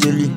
daily.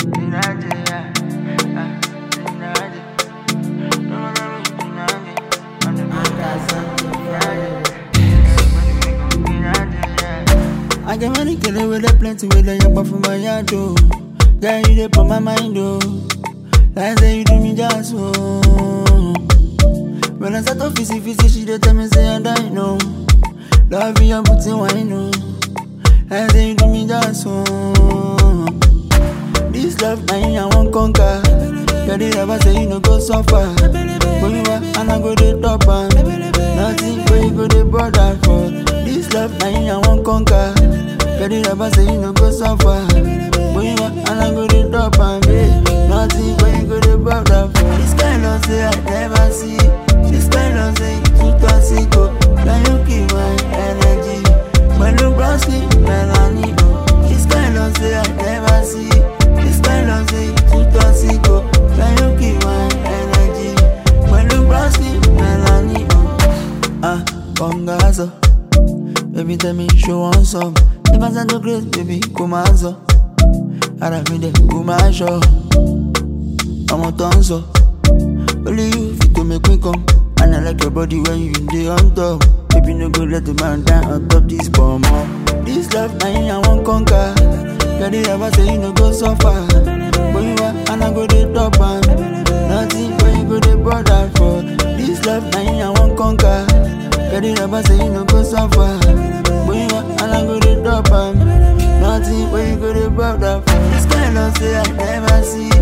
I get money killer with a plenty with a yapa for my yard oh. Girl, you dey put my mind oh. Like say you do me just oh. When I start to fizzy fizzy, she dey tell me say I die no. Love you and putting wine oh. Like say you do me just oh. This love now I won't conquer. Girl, you never say you no go suffer. But you are and I go the top and nothing where you go the border for. This love now I won't conquer. Girl, you never say you no go suffer. But you are and I go the top and babe, nothing where you go the border for. This kind of say I never see. This kind of say you toxic go. Now you keep my energy. When you brown skin, Melanie oh. This kind of say I never see. This kind of say you toxic go. Now you keep my energy. When you brown skin, Melanie oh. Ah, congazo. Baby tell me show on some. If I send to grace, baby come on so. Ara mi de come on show. I'm a tonso. Only you fit to make me come. And I like your body when you dey on top. Baby, no go let the man down on top this bomb. This love, now I won't conquer. Girl, you never say you no go suffer. But you are, and I go the top and nothing when you go the border for. This love, now I won't conquer. Girl, you never say you no go suffer. But you are, and I go the top and nothing when you go the border for. This kind of say I never see.